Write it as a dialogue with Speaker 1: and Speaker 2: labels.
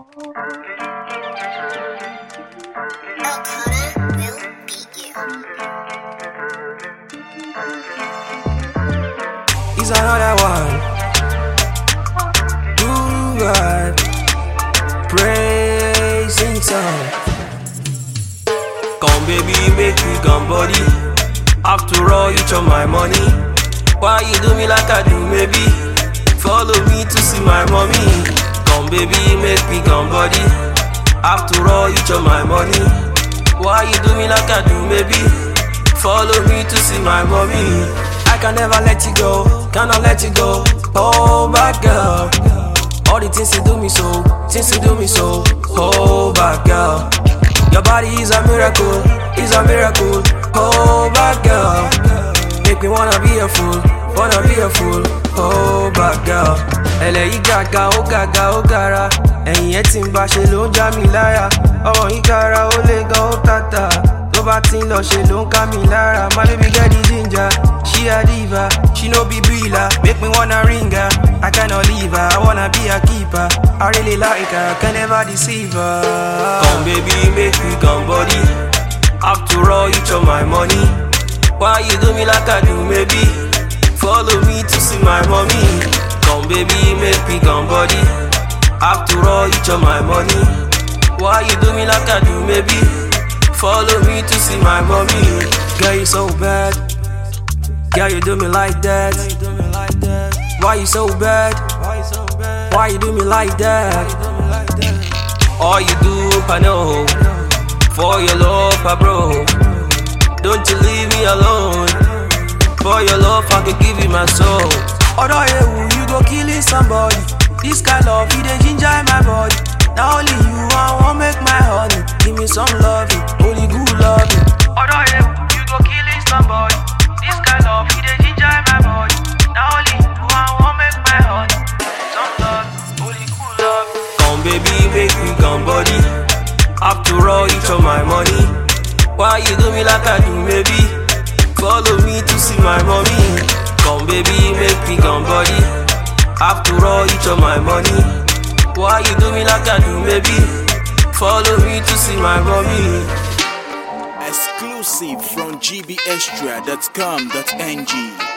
Speaker 1: O'Connor will beat you.
Speaker 2: He's another one. Ooh, God. Praising song. Come, baby, make me come body. After all, you chop my money. Why you do me like I do, maybe? Follow me to see my mommy. Come, baby, make me come body. After all, you chop my money. Why you do me like I do, maybe? Follow me to see my mommy. I can never let you go, cannot let you go. Oh, bad girl. All the things you do me so, things you do me so. Oh, bad girl. Your body is a miracle, is a miracle. Oh, bad girl. Make me wanna be a fool, wanna be a fool. Oh, bad girl. Ẹlẹ́yìí gàgà, ó gàgà, ó gara. Ẹ̀yìn ẹ̀ tí ń bá ṣe ló ń já mi lára. Ọmọ yìí gara, ó lé gan, ó tàtà. Tó bá ti ń lọ ṣe ló ń ká mi lára. My baby get the ginger, she a diva. She no be breeder, make me wanna ring her. I cannot leave her, I wanna be a keeper. I really like her, can never deceive her. Come baby, make me come body. After all, you chop my money. Why you do me like I do, maybe? Follow me to see my mommy. Come baby, make me come body. After all, you chop my money. Why you do me like I do, maybe? Follow me to see my mommy. Girl, you so bad. Girl, you do me like that. Why you so bad? Why you do me like that? All you do, I know. For your love, I bro. Don't you leave me alone. For your love, I can give you my soul. Other you, you go killing somebody. This kind of you, they ginger in my body. Now only you, I want make my honey. Give me some loving, only good loving. Other you, you go killing somebody. This kind of you, they ginger in my body. Now only you, I want make my honey. Some love, only good love. Come baby, make me come body. After all, you chop my money. Why you do me like I do, maybe? Follow me to see my mommy. Come baby, make me come body. After all, you chop my money. Why you do me like I do, maybe? Follow me to see my mommy.
Speaker 3: Exclusive from gbextra.com.ng.